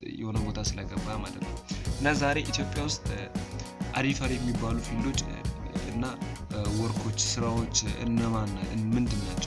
የሆነ ቦታ ስለገባ ማለት ነው እና ዛሬ ኢትዮጵያ ውስጥ አሪፍ አሪፍ የሚባሉ ፊልዶች እና ወርኮች ስራዎች እነማን ምንድን ናቸው?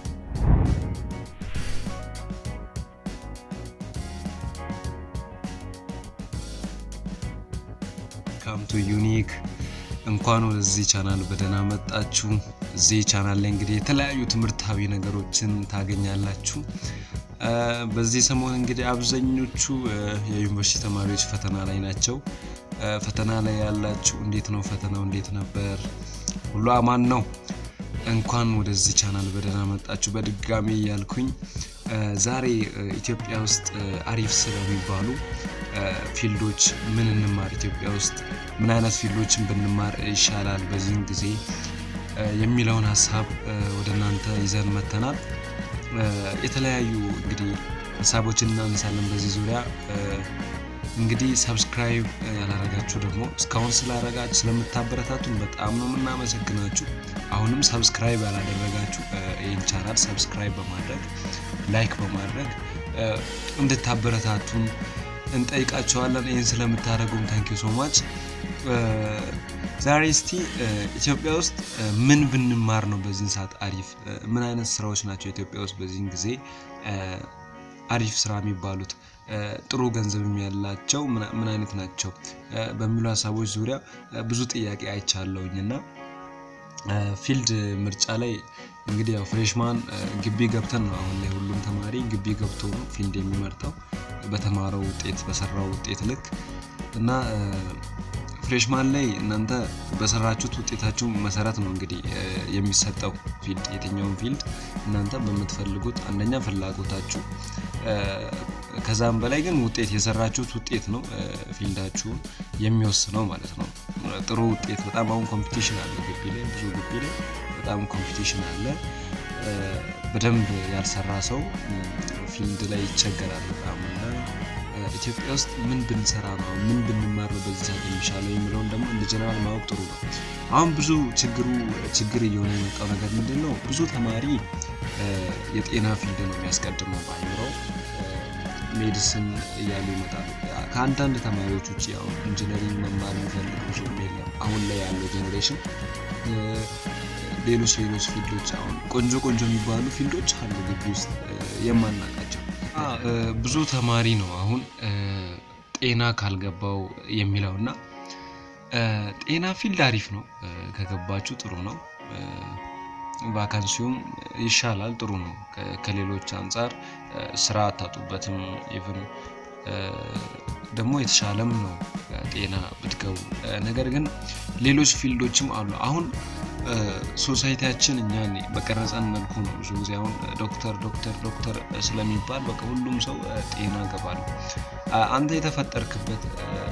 ካምቱ ዩኒክ እንኳን ወደዚህ ቻናል በደህና መጣችሁ። እዚህ ቻናል ላይ እንግዲህ የተለያዩ ትምህርታዊ ነገሮችን ታገኛላችሁ። በዚህ ሰሞን እንግዲህ አብዛኞቹ የዩኒቨርሲቲ ተማሪዎች ፈተና ላይ ናቸው። ፈተና ላይ ያላችሁ እንዴት ነው? ፈተናው እንዴት ነበር? ሁሉ አማን ነው? እንኳን ወደዚህ ቻናል በደህና መጣችሁ በድጋሚ እያልኩኝ ዛሬ ኢትዮጵያ ውስጥ አሪፍ ስለሚባሉ ፊልዶች ምን እንማር፣ ኢትዮጵያ ውስጥ ምን አይነት ፊልዶችን ብንማር ይሻላል በዚህን ጊዜ የሚለውን ሀሳብ ወደ እናንተ ይዘን መተናል። የተለያዩ እንግዲህ ሀሳቦችን እናነሳለን በዚህ ዙሪያ። እንግዲህ ሰብስክራይብ ያላረጋችሁ ደግሞ እስካሁን ስላረጋችሁ ስለምታበረታቱን በጣም ነው የምናመሰግናችሁ። አሁንም ሰብስክራይብ ያላደረጋችሁ ይህን ቻናል ሰብስክራይብ በማድረግ ላይክ በማድረግ እንድታበረታቱን እንጠይቃቸዋለን። ይህን ስለምታደርጉም ታንኪዩ ሶ ማች። ዛሬ እስቲ ኢትዮጵያ ውስጥ ምን ብንማር ነው በዚህን ሰዓት አሪፍ፣ ምን አይነት ስራዎች ናቸው ኢትዮጵያ ውስጥ በዚህን ጊዜ አሪፍ ስራ የሚባሉት ጥሩ ገንዘብም ያላቸው ምን አይነት ናቸው በሚሉ ሀሳቦች ዙሪያ ብዙ ጥያቄ አይቻለውኝ እና ፊልድ ምርጫ ላይ እንግዲህ ያው ፍሬሽማን ግቢ ገብተን ነው አሁን ላይ ሁሉም ተማሪ ግቢ ገብቶ ነው ፊልድ የሚመርጠው በተማረው ውጤት በሰራው ውጤት ልክ እና ፍሬሽማን ላይ እናንተ በሰራችሁት ውጤታችሁ መሰረት ነው እንግዲህ የሚሰጠው ፊልድ የትኛውን ፊልድ እናንተ በምትፈልጉት አንደኛ ፍላጎታችሁ ከዛም በላይ ግን ውጤት የሰራችሁት ውጤት ነው ፊልዳችሁን የሚወስነው ማለት ነው። ጥሩ ውጤት በጣም አሁን ኮምፒቲሽን አለ ግቢ ላይ ብዙ ግቢ ላይ በጣም ኮምፒቲሽን አለ። በደንብ ያልሰራ ሰው ፊልድ ላይ ይቸገራል በጣም እና ኢትዮጵያ ውስጥ ምን ብንሰራ ነው ምን ብንማር ነው በዚህ ሰዓት የሚሻለው የሚለውን ደግሞ እንደ ጀነራል ማወቅ ጥሩ ነው። አሁን ብዙ ችግሩ ችግር እየሆነ የመጣው ነገር ምንድን ነው? ብዙ ተማሪ የጤና ፊልድ ነው የሚያስቀድመው በአይምሮው ሜዲሲን እያሉ ይመጣሉ። ከአንዳንድ ተማሪዎች ውጭ ያው ኢንጂነሪንግ መማር የሚፈልግ ብዙ የለም አሁን ላይ ያለው ጄኔሬሽን። ሌሎች ሌሎች ፊልዶች አሁን ቆንጆ ቆንጆ የሚባሉ ፊልዶች አሉ ግቢ ውስጥ የማናውቃቸው። ብዙ ተማሪ ነው አሁን ጤና ካልገባው የሚለው እና ጤና ፊልድ አሪፍ ነው ከገባችሁ ጥሩ ነው። ቫካንሲውም ይሻላል፣ ጥሩ ነው። ከሌሎች አንጻር ስራ አታጡበትም። ኢቭን ደግሞ የተሻለም ነው ጤና ብትገቡ። ነገር ግን ሌሎች ፊልዶችም አሉ። አሁን ሶሳይቲያችን እኛን በቀረጸን መልኩ ነው ብዙ ጊዜ አሁን ዶክተር ዶክተር ዶክተር ስለሚባል በቃ ሁሉም ሰው ጤና ገባል። አንተ የተፈጠርክበት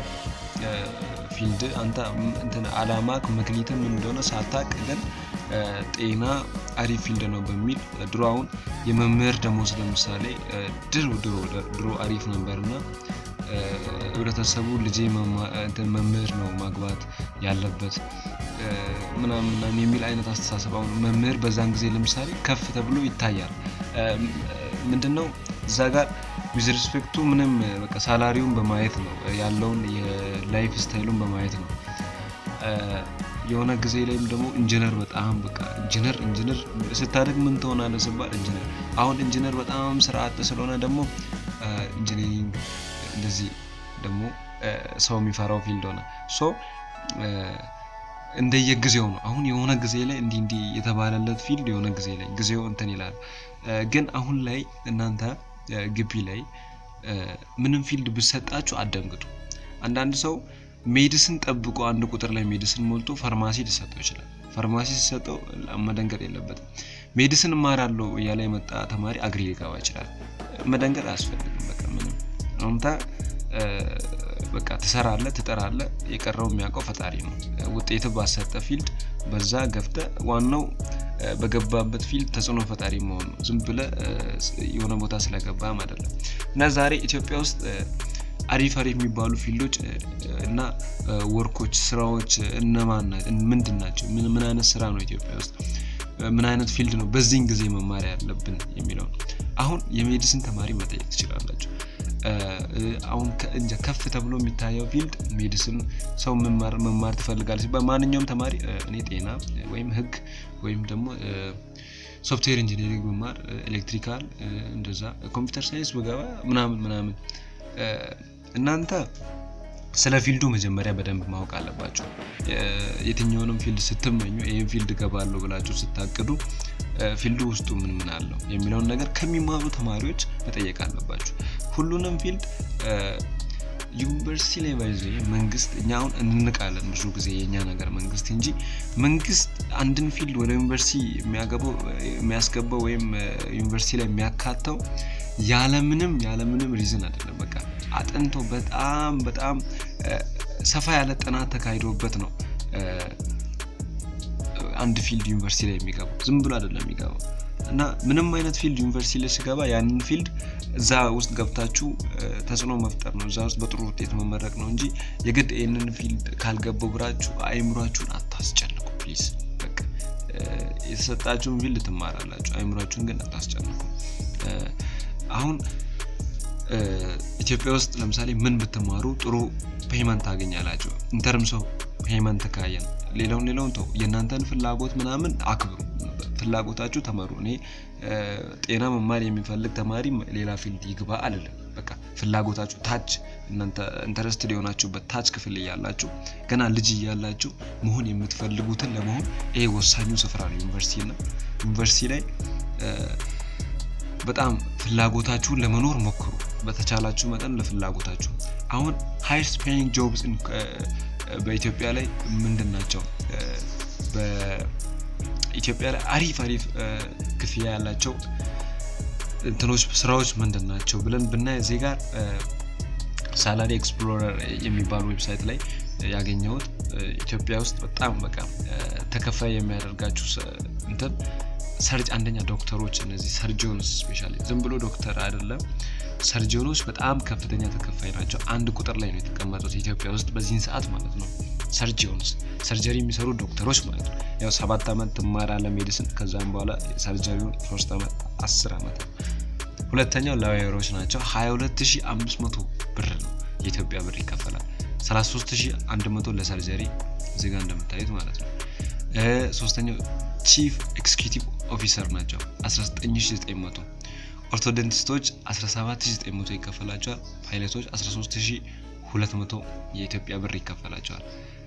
ፊልድ አንተ እንትን አላማክ ምክንያትም ምን እንደሆነ ሳታቅ ግን ጤና አሪፍ ፊልድ ነው በሚል ድሮ አሁን የመምህር ደሞዝ ለምሳሌ ድሮ ድሮ ድሮ አሪፍ ነበር እና ህብረተሰቡ ልጄ መምህር ነው ማግባት ያለበት ምናምን ምናምን የሚል አይነት አስተሳሰብ አሁን መምህር በዛን ጊዜ ለምሳሌ ከፍ ተብሎ ይታያል። ምንድን ነው እዛ ጋር ዊዝ ሪስፔክቱ ምንም በቃ ሳላሪውን በማየት ነው ያለውን የላይፍ ስታይሉን በማየት ነው። የሆነ ጊዜ ላይም ደግሞ ኢንጂነር በጣም በቃ ኢንጂነር ኢንጂነር ስታደግ ምን ትሆናለህ ስባል ኢንጂነር። አሁን ኢንጂነር በጣም ስራ አጥ ስለሆነ ደግሞ ኢንጂነሪንግ እንደዚህ ደግሞ ሰው የሚፈራው ፊልድ ሆነ። ሶ እንደየጊዜው ነው። አሁን የሆነ ጊዜ ላይ እንዲህ እንዲህ የተባለለት ፊልድ የሆነ ጊዜ ላይ ጊዜው እንትን ይላል። ግን አሁን ላይ እናንተ ግቢ ላይ ምንም ፊልድ ብሰጣችሁ አደንግጡ። አንዳንድ ሰው ሜዲስን ጠብቆ አንድ ቁጥር ላይ ሜዲስን ሞልቶ ፋርማሲ ሊሰጠው ይችላል። ፋርማሲ ሲሰጠው መደንገጥ የለበትም። ሜዲስን እማራለሁ እያለ የመጣ ተማሪ አግሪ ሊገባ ይችላል። መደንገጥ አያስፈልግም። በቃ ምንም አንተ በቃ ትሰራለህ፣ ትጠራለህ። የቀረው የሚያውቀው ፈጣሪ ነው። ውጤት ባሰጠ ፊልድ በዛ ገብተ ዋናው በገባበት ፊልድ ተጽዕኖ ፈጣሪ መሆኑ ዝም ብለ የሆነ ቦታ ስለገባም አይደለም እና ዛሬ ኢትዮጵያ ውስጥ አሪፍ አሪፍ የሚባሉ ፊልዶች እና ወርኮች ስራዎች እነማን ምንድን ናቸው? ምን አይነት ስራ ነው ኢትዮጵያ ውስጥ ምን አይነት ፊልድ ነው በዚህን ጊዜ መማር ያለብን የሚለው አሁን የሜዲሲን ተማሪ መጠየቅ ትችላላችሁ። አሁን እንጃ ከፍ ተብሎ የሚታየው ፊልድ ሜዲሲን ሰው መማር ትፈልጋል ሲባል ማንኛውም ተማሪ እኔ ጤና ወይም ህግ ወይም ደግሞ ሶፍትዌር ኢንጂነሪንግ ብማር ኤሌክትሪካል እንደዛ ኮምፒውተር ሳይንስ ብገባ ምናምን ምናምን እናንተ ስለ ፊልዱ መጀመሪያ በደንብ ማወቅ አለባቸው። የትኛውንም ፊልድ ስትመኙ ይህን ፊልድ ገባለሁ ብላችሁ ስታቅዱ ፊልዱ ውስጡ ምን ምን አለው የሚለውን ነገር ከሚማሩ ተማሪዎች መጠየቅ አለባችሁ። ሁሉንም ፊልድ ዩኒቨርሲቲ ላይ ባይዘ መንግስት እኛ አሁን እንንቃለን ብዙ ጊዜ የእኛ ነገር መንግስት እንጂ መንግስት አንድን ፊልድ ወደ ዩኒቨርሲቲ የሚያገባው የሚያስገባው ወይም ዩኒቨርሲቲ ላይ የሚያካተው ያለምንም ያለምንም ሪዝን አይደለም። በቃ አጥንቶ በጣም በጣም ሰፋ ያለ ጥናት ተካሂዶበት ነው አንድ ፊልድ ዩኒቨርሲቲ ላይ የሚገባው ዝም ብሎ አይደለም የሚገባው እና ምንም አይነት ፊልድ ዩኒቨርሲቲ ላይ ሲገባ ያንን ፊልድ እዛ ውስጥ ገብታችሁ ተጽዕኖ መፍጠር ነው፣ እዛ ውስጥ በጥሩ ውጤት መመረቅ ነው እንጂ የግድ ይህንን ፊልድ ካልገባው ብራችሁ አይምሯችሁን አታስጨንቁ ፕሊዝ። በቃ የተሰጣችሁን ፊልድ ትማራላችሁ፣ አይምሯችሁን ግን አታስጨንቁ። አሁን ኢትዮጵያ ውስጥ ለምሳሌ ምን ብትማሩ ጥሩ ፔይመንት ታገኛላችሁ? ኢንተርምስ ኦፍ ፔይመንት ካየን ሌላውን ሌላውን ተው፣ የእናንተን ፍላጎት ምናምን አክብሩ፣ ፍላጎታችሁ ተመሩ። እኔ ጤና መማር የሚፈልግ ተማሪ ሌላ ፊልድ ይግባ አልልም። በቃ ፍላጎታችሁ ታች እናንተ ኢንተረስትድ የሆናችሁበት ታች ክፍል እያላችሁ ገና ልጅ እያላችሁ መሆን የምትፈልጉትን ለመሆን ይሄ ወሳኙ ስፍራ ነው ዩኒቨርሲቲ እና ዩኒቨርሲቲ ላይ በጣም ፍላጎታችሁን ለመኖር ሞክሩ። በተቻላችሁ መጠን ለፍላጎታችሁ አሁን ሃይስት ፔይንግ ጆብስ በኢትዮጵያ ላይ ምንድን ናቸው? በኢትዮጵያ ላይ አሪፍ አሪፍ ክፍያ ያላቸው እንትኖች ስራዎች ምንድን ናቸው ብለን ብናይ እዚህ ጋር ሳላሪ ኤክስፕሎረር የሚባል ዌብሳይት ላይ ያገኘሁት ኢትዮጵያ ውስጥ በጣም በቃ ተከፋይ የሚያደርጋችሁ እንትን ሰርጅ አንደኛ ዶክተሮች እነዚህ ሰርጂዮንስ ስፔሻሊ ዝም ብሎ ዶክተር አይደለም ሰርጂዮኖች በጣም ከፍተኛ ተከፋይ ናቸው። አንድ ቁጥር ላይ ነው የተቀመጡት ኢትዮጵያ ውስጥ በዚህን ሰዓት ማለት ነው። ሰርጂዮንስ ሰርጀሪ የሚሰሩ ዶክተሮች ማለት ነው። ያው ሰባት ዓመት ትማራለህ ሜዲሲን፣ ከዛም በኋላ ሰርጀሪውን ሶስት ዓመት አስር ዓመት ነው። ሁለተኛው ላwyሮች ናቸው። 22500 ብር ነው የኢትዮጵያ ብር ይከፈላል። 33100 ለሰርጀሪ እዚህ ጋር እንደምታዩት ማለት ነው። ሶስተኛው ቺፍ ኤክስኪዩቲቭ ኦፊሰር ናቸው 19900 ኦርቶዶንቲስቶች 17900 ይከፈላቸዋል ፓይለቶች 13200 የኢትዮጵያ ብር ይከፈላቸዋል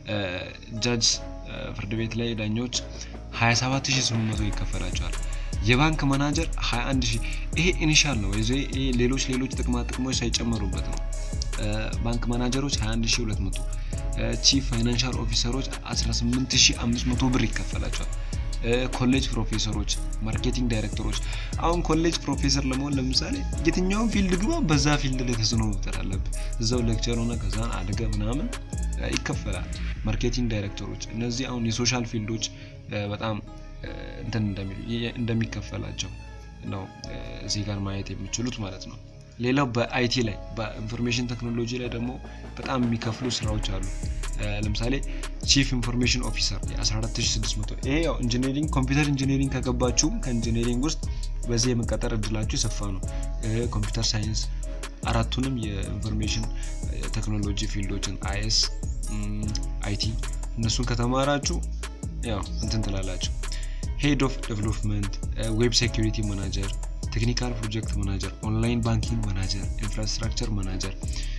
ጃጅ ፍርድ ቤት ላይ ዳኞች 27800 ይከፈላቸዋል የባንክ ማናጀር 21000 ይሄ ኢኒሻል ነው ወይ ይሄ ሌሎች ሌሎች ጥቅማ ጥቅሞች ሳይጨመሩበት ነው ባንክ ማናጀሮች 21200 ቺፍ ፋይናንሻል ኦፊሰሮች 18500 ብር ይከፈላቸዋል ኮሌጅ ፕሮፌሰሮች ማርኬቲንግ ዳይሬክተሮች አሁን ኮሌጅ ፕሮፌሰር ለመሆን ለምሳሌ የትኛውን ፊልድ ግባ በዛ ፊልድ ላይ ተጽዕኖ መፍጠር አለብህ እዛው ሌክቸር ሆነ ከዛን አድገ ምናምን ይከፈላል ማርኬቲንግ ዳይሬክተሮች እነዚህ አሁን የሶሻል ፊልዶች በጣም እንትን እንደሚከፈላቸው ነው እዚህ ጋር ማየት የሚችሉት ማለት ነው ሌላው በአይቲ ላይ በኢንፎርሜሽን ቴክኖሎጂ ላይ ደግሞ በጣም የሚከፍሉ ስራዎች አሉ ለምሳሌ ቺፍ ኢንፎርሜሽን ኦፊሰር የ14600 ይሄ ያው ኢንጂነሪንግ ኮምፒውተር ኢንጂነሪንግ ከገባችሁም ከኢንጂነሪንግ ውስጥ በዚህ የመቀጠር እድላችሁ የሰፋ ነው ኮምፒውተር ሳይንስ አራቱንም የኢንፎርሜሽን ቴክኖሎጂ ፊልዶችን አይኤስ አይቲ እነሱን ከተማራችሁ ያው እንትን ትላላችሁ ሄድ ኦፍ ዴቨሎፕመንት ዌብ ሴኪሪቲ ማናጀር ቴክኒካል ፕሮጀክት ማናጀር ኦንላይን ባንኪንግ ማናጀር ኢንፍራስትራክቸር ማናጀር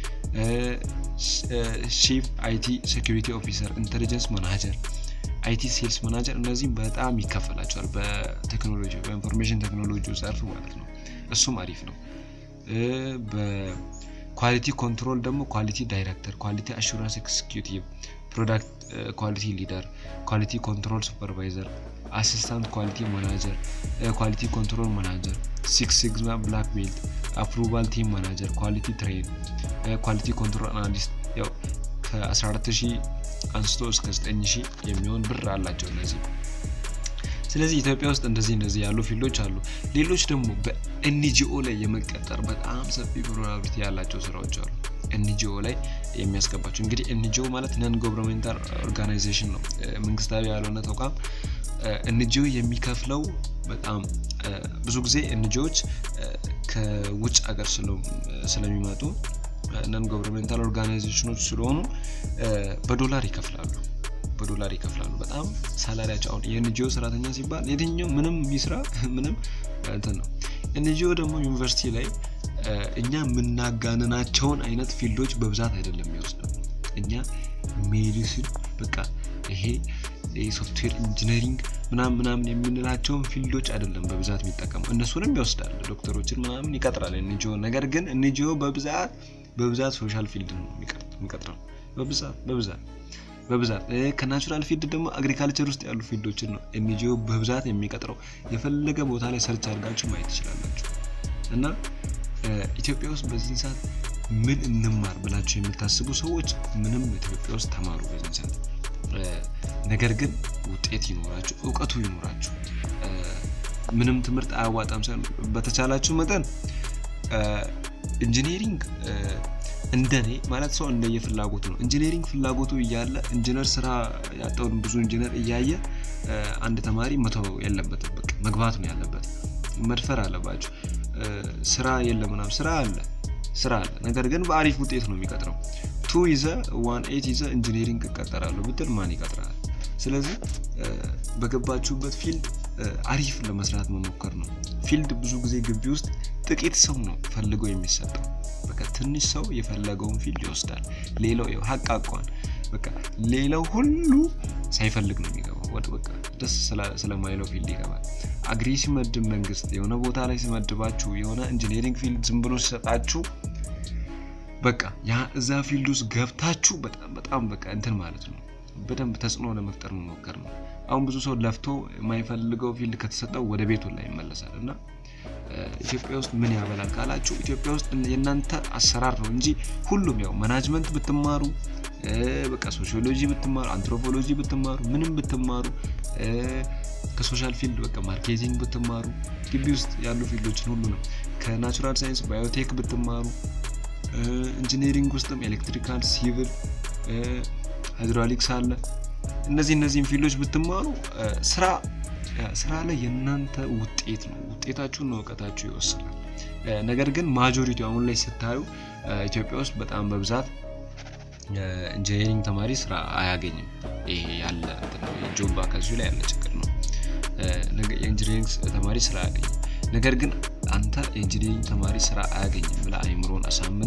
ቺፍ አይቲ ሴኪሪቲ ኦፊሰር ኢንቴሊጀንስ ማናጀር አይቲ ሴልስ ማናጀር እነዚህም በጣም ይከፈላቸዋል በቴክኖሎጂ በኢንፎርሜሽን ቴክኖሎጂ ዘርፍ ማለት ነው እሱም አሪፍ ነው በኳሊቲ ኮንትሮል ደግሞ ኳሊቲ ዳይሬክተር ኳሊቲ አሹራንስ ኤክስኪዩቲቭ ፕሮዳክት ኳሊቲ ሊደር ኳሊቲ ኮንትሮል ሱፐርቫይዘር አሲስታንት ኳሊቲ ማናጀር ኳሊቲ ኮንትሮል ማናጀር ሲክስ ሲግማ ብላክ ቤልት አፕሩቫል ቲም ማናጀር ኳሊቲ ትሬን ኳሊቲ ኮንትሮል አናሊስት ያው ከ14000 አንስቶ እስከ 9000 የሚሆን ብር አላቸው እነዚህ ስለዚህ ኢትዮጵያ ውስጥ እንደዚህ እንደዚህ ያሉ ፊልዶች አሉ ሌሎች ደግሞ በኤንጂኦ ላይ የመቀጠር በጣም ሰፊ ፕሮባቢሊቲ ያላቸው ስራዎች አሉ ኤንጂኦ ላይ የሚያስገባቸው እንግዲህ ኤንጂኦ ማለት ነን ጎቨርንሜንታል ኦርጋናይዜሽን ነው መንግስታዊ ያልሆነ ተቋም ኤንጂኦ የሚከፍለው በጣም ብዙ ጊዜ ኤንጂኦዎች ከውጭ ሀገር ስለሚመጡ ነን ጎቨርንሜንታል ኦርጋናይዜሽኖች ስለሆኑ በዶላር ይከፍላሉ በዶላር ይከፍላሉ። በጣም ሳላሪያቸው አሁን የኤንጂኦ ሰራተኛ ሲባል የትኛው ምንም ይስራ ምንም እንትን ነው። ኤንጂኦ ደግሞ ዩኒቨርሲቲ ላይ እኛ የምናጋንናቸውን አይነት ፊልዶች በብዛት አይደለም የሚወስደው። እኛ ሜዲሲን በቃ ይሄ የሶፍትዌር ኢንጂነሪንግ ምናምን ምናምን የምንላቸውን ፊልዶች አይደለም በብዛት የሚጠቀሙ እነሱንም ይወስዳል። ዶክተሮችን ምናምን ይቀጥራል ኤንጂኦ። ነገር ግን ኤንጂኦ በብዛት በብዛት ሶሻል ፊልድ ነው የሚቀጥረው በብዛት በብዛት በብዛት ከናቹራል ፊልድ ደግሞ አግሪካልቸር ውስጥ ያሉ ፊልዶችን ነው ኤንጂኦ በብዛት የሚቀጥረው። የፈለገ ቦታ ላይ ሰርች አድርጋችሁ ማየት ትችላላችሁ። እና ኢትዮጵያ ውስጥ በዚህ ሰዓት ምን እንማር ብላችሁ የምታስቡ ሰዎች ምንም ኢትዮጵያ ውስጥ ተማሩ በዚህ ሰዓት። ነገር ግን ውጤት ይኖራችሁ፣ እውቀቱ ይኖራችሁ። ምንም ትምህርት አያዋጣም ሳይሆን በተቻላችሁ መጠን ኢንጂነሪንግ እንደኔ ማለት ሰው እንደየ ፍላጎቱ ነው። ኢንጂነሪንግ ፍላጎቱ እያለ ኢንጂነር ስራ ያጣውን ብዙ ኢንጂነር እያየ አንድ ተማሪ መተው የለበትም። በቃ መግባት ነው ያለበት። መድፈር አለባቸው። ስራ የለም ምናምን፣ ስራ አለ ስራ አለ። ነገር ግን በአሪፍ ውጤት ነው የሚቀጥረው። ቱ ይዘ ዋን ኤት ይዘ ኢንጂነሪንግ እቀጠራለሁ ብትል ማን ይቀጥራል? ስለዚህ በገባችሁበት ፊልድ አሪፍ ለመስራት መሞከር ነው። ፊልድ ብዙ ጊዜ ግቢ ውስጥ ጥቂት ሰው ነው ፈልገው የሚሰጠው። በቃ ትንሽ ሰው የፈለገውን ፊልድ ይወስዳል። ሌላው ሀቅ አቋን በቃ ሌላው ሁሉ ሳይፈልግ ነው የሚገባው። ወደ በቃ ደስ ስለማይለው ፊልድ ይገባል። አግሪ ሲመድብ መንግስት የሆነ ቦታ ላይ ሲመድባችሁ የሆነ ኢንጂነሪንግ ፊልድ ዝም ብሎ ሲሰጣችሁ በቃ ያ እዛ ፊልድ ውስጥ ገብታችሁ በጣም በጣም በቃ እንትን ማለት ነው በደንብ ተጽዕኖ ለመፍጠር መሞከር ነው። አሁን ብዙ ሰው ለፍቶ የማይፈልገው ፊልድ ከተሰጠው ወደ ቤቱ ላይ ይመለሳል እና ኢትዮጵያ ውስጥ ምን ያበላል ካላችሁ ኢትዮጵያ ውስጥ የእናንተ አሰራር ነው እንጂ ሁሉም ያው ማናጅመንት ብትማሩ በቃ ሶሺዮሎጂ ብትማሩ አንትሮፖሎጂ ብትማሩ ምንም ብትማሩ ከሶሻል ፊልድ በቃ ማርኬቲንግ ብትማሩ ግቢ ውስጥ ያሉ ፊልዶችን ሁሉ ነው ከናቹራል ሳይንስ ባዮቴክ ብትማሩ ኢንጂነሪንግ ውስጥም ኤሌክትሪካል፣ ሲቪል፣ ሃይድሮሊክስ አለ። እነዚህ እነዚህም ፊልዶች ብትማሩ ስራ ስራ ላይ የእናንተ ውጤት ነው ውጤታችሁን ነው እውቀታችሁ ይወስናል። ነገር ግን ማጆሪቲ አሁን ላይ ስታዩ ኢትዮጵያ ውስጥ በጣም በብዛት ኢንጂነሪንግ ተማሪ ስራ አያገኝም። ይሄ ያለ ጆብ ቫካንሲ ላይ ያለ ችግር ነው። የኢንጂነሪንግ ተማሪ ስራ አያገኝም። ነገር ግን አንተ የኢንጂነሪንግ ተማሪ ስራ አያገኝም ብለህ አይምሮን አሳምነ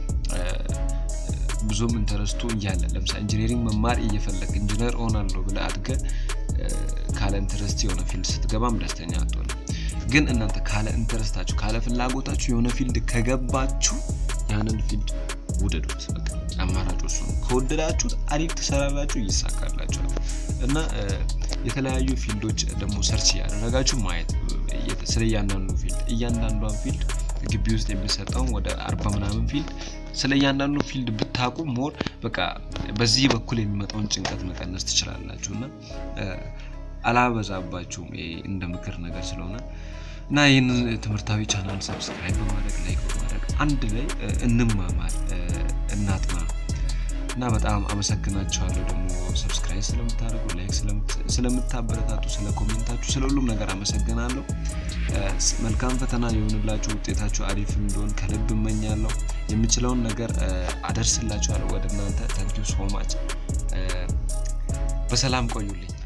ብዙም ኢንተረስቱ እያለ ለምሳሌ ኢንጂነሪንግ መማር እየፈለግ ኢንጂነር ሆናለሁ ብለህ አድገህ ካለ ኢንተረስት የሆነ ፊልድ ስትገባም ደስተኛ አትሆንም። ግን እናንተ ካለ ኢንተረስታችሁ ካለ ፍላጎታችሁ የሆነ ፊልድ ከገባችሁ ያንን ፊልድ ውደዱት። በቃ አማራጭ እሱ ነው። ከወደዳችሁት አሪፍ ትሰራላችሁ፣ ይሳካላችኋል። እና የተለያዩ ፊልዶች ደግሞ ሰርች እያደረጋችሁ ማየት ስለ እያንዳንዱ ፊልድ እያንዳንዷን ፊልድ ግቢ ውስጥ የሚሰጠውን ወደ አርባ ምናምን ፊልድ ስለ እያንዳንዱ ፊልድ ብታቁ ሞር በቃ በዚህ በኩል የሚመጣውን ጭንቀት መቀነስ ትችላላችሁ እና አላበዛባችሁም እንደ ምክር ነገር ስለሆነ እና ይህንን ትምህርታዊ ቻናል ሰብስክራይብ በማድረግ ላይክ በማድረግ አንድ ላይ እንማማር እናጥና እና በጣም አመሰግናቸዋለሁ። ደግሞ ሰብስክራይብ ስለምታደርጉ ላይክ ስለምታበረታቱ፣ ስለ ኮሜንታችሁ፣ ስለ ሁሉም ነገር አመሰግናለሁ። መልካም ፈተና የሆንላችሁ ውጤታችሁ አሪፍ እንደሆን ከልብ እመኛለሁ። የምችለውን ነገር አደርስላችኋለሁ ወደ እናንተ። ታንኪዩ ሶ ማች። በሰላም ቆዩልኝ።